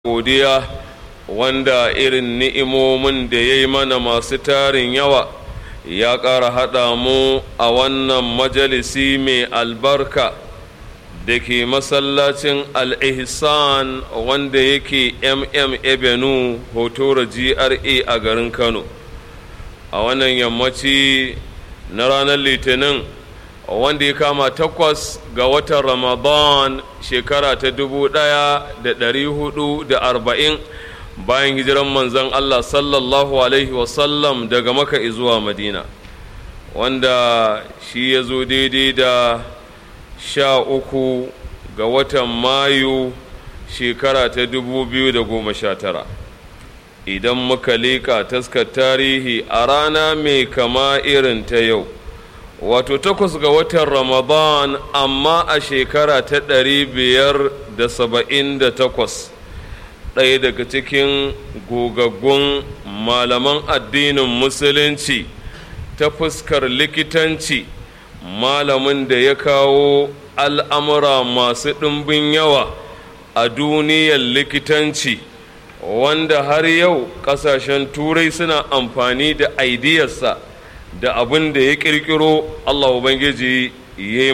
godiya wanda irin ni'imomin da ya yi mana masu tarin yawa ya ƙara haɗa mu a wannan majalisi mai albarka da ke masallacin al-ihsan wanda yake mm ebenu hotora gra a garin kano a wannan yammaci na ranar litinin wanda ya kama takwas ga watan ramadan shekara ta dubu ɗaya da ɗari hudu da arba'in bayan hijiran manzon allah sallallahu alaihi wasallam daga maka zuwa madina wanda shi ya zo daidai da sha uku ga watan mayu shekara ta dubu biyu da goma sha tara idan muka leƙa taskar tarihi a rana mai kama irin ta yau wato takwas ga watan ramadan amma a shekara ta ɗari biyar da saba'in da takwas ɗaya daga cikin gogaggun malaman addinin musulunci ta fuskar likitanci malamin da ya kawo al'amura masu ɗimbin yawa a duniyar likitanci wanda har yau ƙasashen turai suna amfani da aidiyarsa da abin da ya ƙirƙiro Allah Ubangiji ya